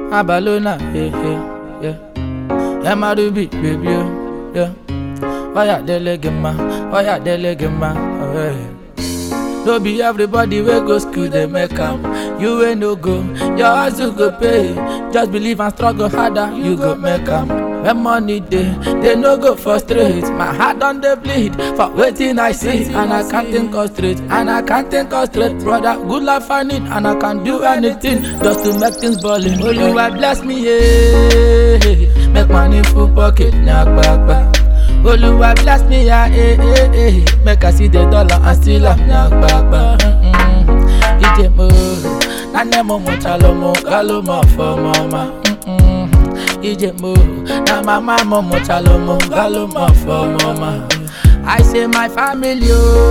Abalona, yeah, yeah, yeah. Yeah, my ruby, baby, oh, yeah. Oh yeah, delegema, oh yeah, delegema, oh yeah. No be everybody wey go school dey make am. You wey no go, your hustle go pay. Just believe and struggle harder, you go make am. When money dey, they no go frustrate. My heart don dey bleed for wetin I see, and I can't think of straight, and I can't think of straight. Brother, good life I need, and I can do anything just to make things ballin'. Oluwa bless me, yeah. Make money full pocket, nyakpakpa. Oluwa bless me, yeah, eh, eh, eh. Make I see the dollar and still am nyakpakpa. Mm-mm. Ije mo, nane mo mo chalo mo, galo mo for mama. Mm-mm. Ije mo, na mama mo mo chalo mo, galo mo for mama. I say my family,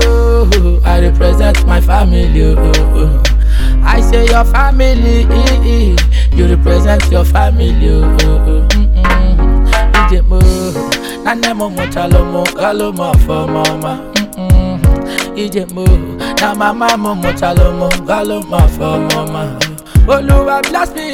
oh, I represent my family, oh, oh. I say your family, eh, eh, you represent your family, oh, oh. Mm-mm. Ije mo, nane mo mo chalo mo, galo mo for mama. Mm-mm. Ije mo, na mama mo mo chalo mo, galo mo for mama. Oluwa bless me,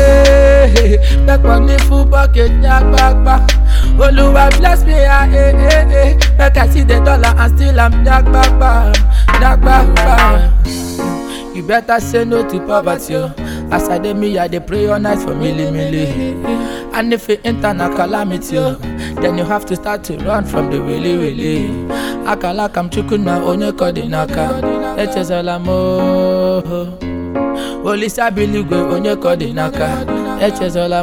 yeah. Make money full bucket, nyakpakpa. Oluwa bless me, yeah, eh, eh, eh. Make I see the dollar and still I'm nyakpakpa, nyakpakpa. You better say no to poverty, oh. As I dey me, I dey pray all night for milli milli. And if it enter na calamity, oh, then you have to start to run from the willy willy. Akala kam chukuna onye kodi naka, echezola mo. Olisa biligwe onye kodi naka, echezola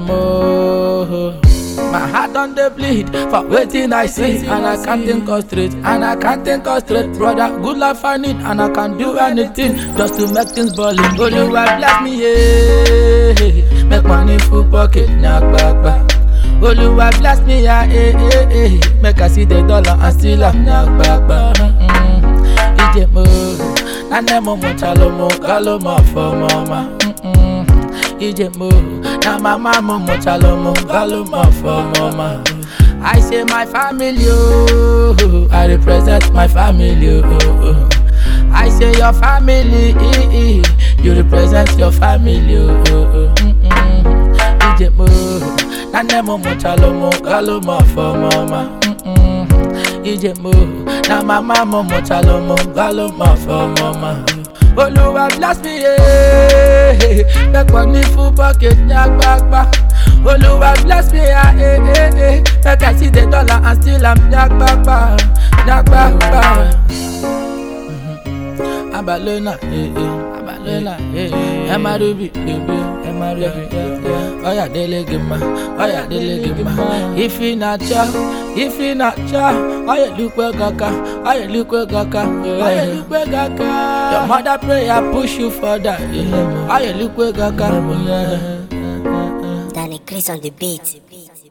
mo. My heart don dey bleed for wetin I see and I can't think of straight and I can't think of straight brother good life I need and I can do anything just to make things ballin' Oluwa bless me yeah make money full pocket nyakpakpa Oluwa bless me yeah eh eh eh make I see the dollar and still am nyakpakpa Mm-mm. Ije mo nane mo mo chalo mo galo mo for mama. Mm-mm. Ije mo, na mama mo mo chalo mo, galo mo for mama. I say my family, oh, I represent my family, oh, oh. I say your family, eh, eh, you represent your family, oh, oh. Mm-mm. Ije mo, nane mo mo chalo mo, galo mo for mama. Mm-mm. Ije mo, na mama mo mo chalo mo, galo mo for mama. Oluwa bless me, yeah. Make money full pocket, nyakpakpa. Oluwa bless me, yeah, eh, eh, eh. Make I see the dollar and still I'm nyakpakpa, nyakpakpa. Mhm. Abalona, eh, eh. Abalona, eh, eh. Emma Ruby, baby, Emma Ruby, yeah, yeah. Oya dele gima, oya dele gima. If you not cha, if you not cha, oya lukwe kaka, oya lukwe kaka, oya lukwe kaka. Your mother prayer push you further, yeah. Oya lukwe kaka, yeah. Danny Chris on the beat.